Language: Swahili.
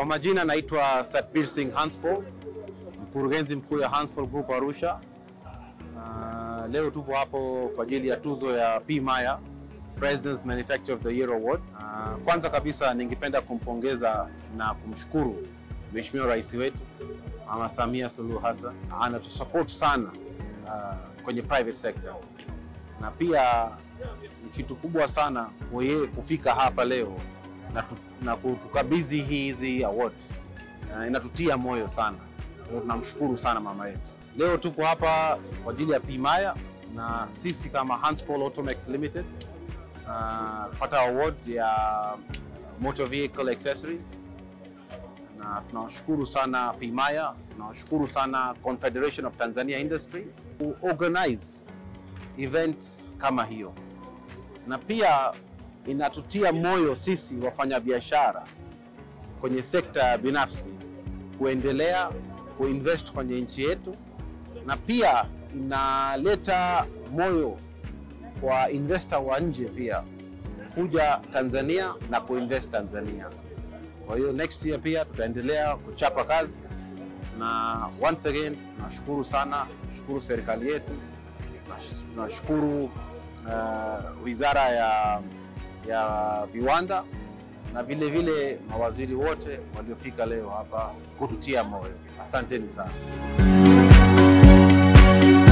majina naitwa Satbir Singh Hanspol, mkurugenzi mkuu ya Hanspol Group Arusha. Uh, leo tupo hapo kwa ajili ya tuzo ya P Maya President's Manufacturer of the Year Award. Uh, kwanza kabisa ningependa kumpongeza na kumshukuru Mheshimiwa Rais wetu Mama Samia Suluhu Hassan, anatusupport sana uh, kwenye private sector na pia ni kitu kubwa sana kwa yeye kufika hapa leo na, tu, na kutukabidhi hizi award uh, inatutia moyo sana. Kwa hiyo tunamshukuru sana mama yetu. Leo tuko hapa kwa ajili ya P Maya na sisi kama Hanspol Automex Limited uh, pata award ya motor vehicle accessories na tunawashukuru sana P Maya, tunawashukuru sana Confederation of Tanzania Industry ku organize event kama hiyo, na pia inatutia moyo sisi wafanyabiashara kwenye sekta binafsi kuendelea kuinvest kwenye nchi yetu, na pia inaleta moyo kwa investor wa nje pia kuja Tanzania na kuinvest Tanzania. Kwa hiyo next year pia tutaendelea kuchapa kazi, na once again tunashukuru sana, tunashukuru serikali yetu, tunashukuru uh, wizara ya, ya viwanda na vile vile mawaziri wote waliofika leo hapa kututia moyo. Asanteni sana.